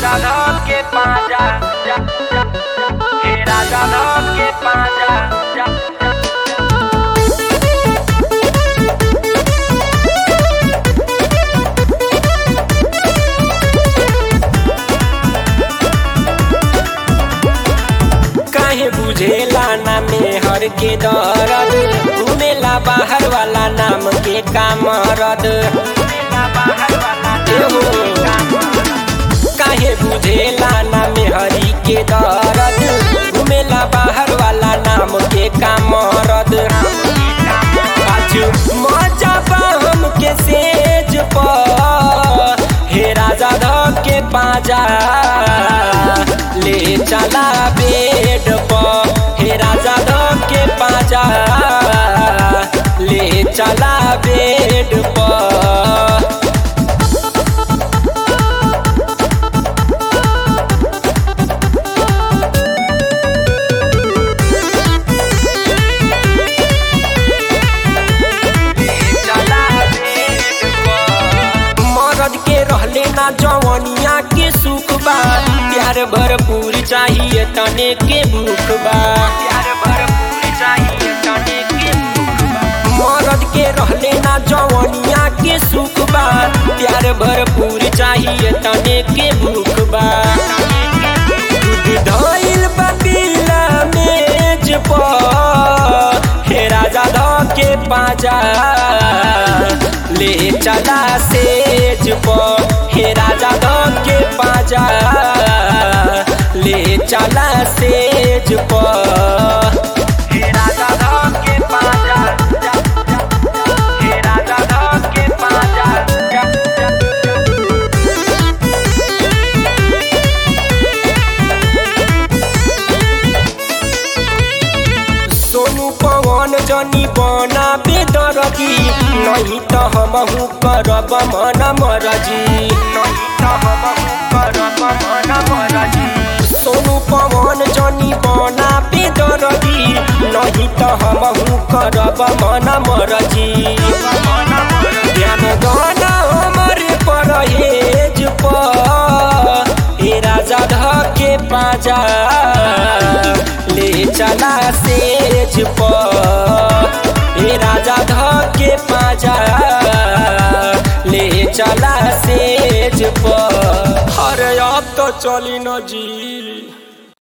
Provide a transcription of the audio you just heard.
राजा धक के पाजा जा, जा, हे राजा धक के पाजा जा, जा। काहे बुझेला ना मेहर के दर्द घूमेला बाहर वाला नाम के कामरद एहो, काहे बुझेला ना मेहरी के दर्द घूमेला बाहर वाला नाम के कामरद आज मजा बा हमके सेज पर हे राजा धक के पाजा ले चला बेड पर हे राजा धक के पाजा ले चला बेड पर मरद के रहले ना जवनिया के सुख बा प्यार भरपूर चाहिए तने के भूख बा प्यार भरपूर चाहिए तने के भूख बा मरद के रहले ना जवनिया के सुख बा प्यार भरपूर चाहिए तने के भूख बा दूध धइल बा पीला मेज पर हे राजा ध के पाजा ले चला सेज पर हे राजा ध के पाजा ले चला सेज पर हे राजा ध के पाजा जा, जा, हे राजा ध के पाजा जा, जा, सोनू पवन जनी बना बेदरगी नहीं तो हमहू करब मन मरजी नहीं तो हमहू करब मन मरजी सोनू पवन जनी बना बेदरगी नहीं तो हमहू करब मन मरजी ध्यान गाना हमरे परहेज पर हे राजा धके पाजा ले चला सेज पर हे राजा धके पाजा ले चला सेज पर अरे अब तो चली न जी